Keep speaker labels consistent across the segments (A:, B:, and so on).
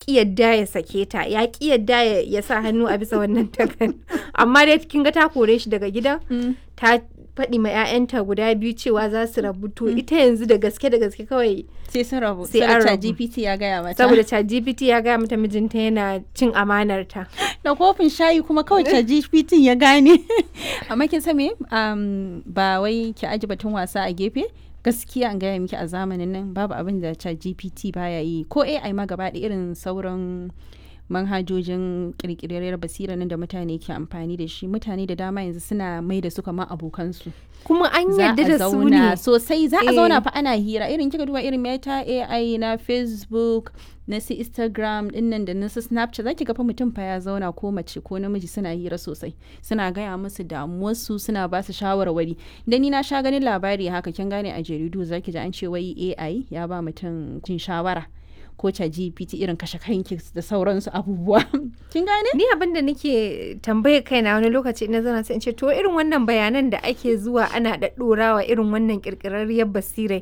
A: ki yadda ya sake ta ya ki yadda ya, ya sa hannu a bisa wannan takarda amma dai kin ga ta kore shi daga gidan ta faɗi ma 'ya'yanta guda biyu cewa za su rabu to ita yanzu da gaske da gaske kawai
B: sai sun rabu
A: Sai
B: saboda
A: an rabu.
B: GPT ya gaya mata
A: saboda ChatGPT ya gaya mata mijinta yana cin amanar ta
B: da kofin shayi kuma kawai GPT ya gane amma kin san me um, ba wai ki aji batun wasa a gefe gaskiya an gaya miki a zamanin nan babu abin da GPT baya yi ko AI ma gaba da irin sauran manhajojin kirkirar basira nan da mutane ke amfani da shi mutane da dama yanzu suna mai da su kamar abokansu
A: kuma an
B: za
A: yadda
B: a
A: da su
B: zauna
A: ne
B: sosai za a
A: Eh.
B: zauna fa ana hira irin kika duba irin meta AI na Facebook na su Instagram dinnan da na su Snapchat zaki ga fa mutum fa ya zauna ko mace ko namiji suna hira sosai suna gaya musu damuwarsu suna ba su shawarwari dan ni na sha ganin labari haka kin gane a jaridu zaki ji an ce wai AI ya ba mutum jin shawara ko ta GPT irin kashe kanki da sauransu abubuwa kin gane
A: ni abin da nake tambaye kaina wani lokaci ina zana sai in ce to irin wannan bayanan da ake zuwa ana ɗaɗɗorawa irin wannan ƙirƙirarriyar basirai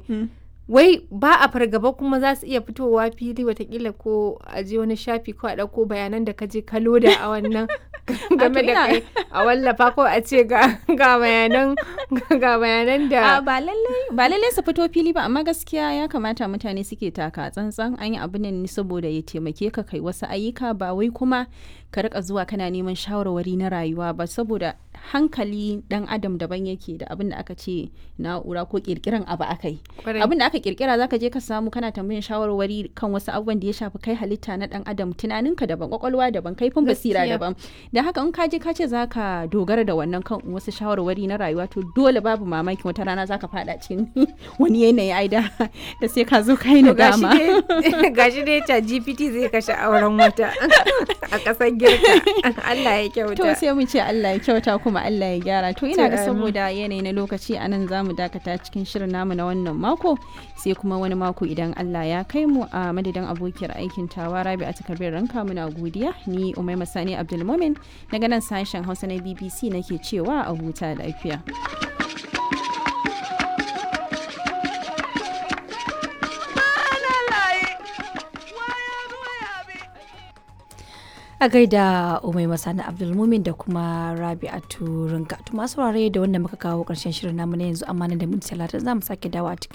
A: wai ba a fargaba kuma za su iya fitowa fili watakila ko a je wani shafi ko a ɗauko bayanan da ka je ka loda a wannan game da
B: ina-
A: kai a wallafa ko a ce ga ga bayanan ga bayanan
B: A
A: da
B: ba lallai ba lallai su fito fili ba amma gaskiya ya kamata mutane suke taka tsantsan an yi abin nan ne saboda ya taimake ka kai wasu ayyuka ba wai kuma ka rika zuwa kana neman shawarwari na rayuwa ba saboda hankali dan adam daban yake da abin da aka ce na'ura ko kirkiran abu aka yi
A: Kwarai.
B: abin da aka kirkira zaka je ka samu kana tambayin shawarwari kan wasu abubuwan da ya shafi kai halitta na dan adam tunaninka daban kwakwalwa daban kaifin basira
A: Gaskiya.
B: daban da haka in ka je ka ce zaka dogara da wannan kan wasu shawarwari na rayuwa to dole babu mamaki wata rana zaka fada cikin wani yanayi ai da da sai ka zo kai
A: To gashi
B: nadama
A: dai gashi dai ta GPT zai kashe auren wata a ƙasar girka Allah ya kyauta
B: to sai mu ce Allah ya kyauta kuma Allah ya gyara to ina
A: To,
B: ga
A: amin.
B: saboda yanayi na lokaci anan zamu dakata cikin shirin namu na wannan mako sai kuma wani mako idan Allah ya kai mu a madadin abokiyar aikin tawa Rabi a takardar ranka muna godiya ni Umaima Sani Abdulmumin daga nan sashen Hausa na BBC nake cewa a huta lafiya
C: a gaida umai masani abdulmumin da kuma rabi'atu rinka to masu saurare da wanda muka kawo karshen shirin namu na yanzu amma nan da minti talatin za mu sake dawo a cikin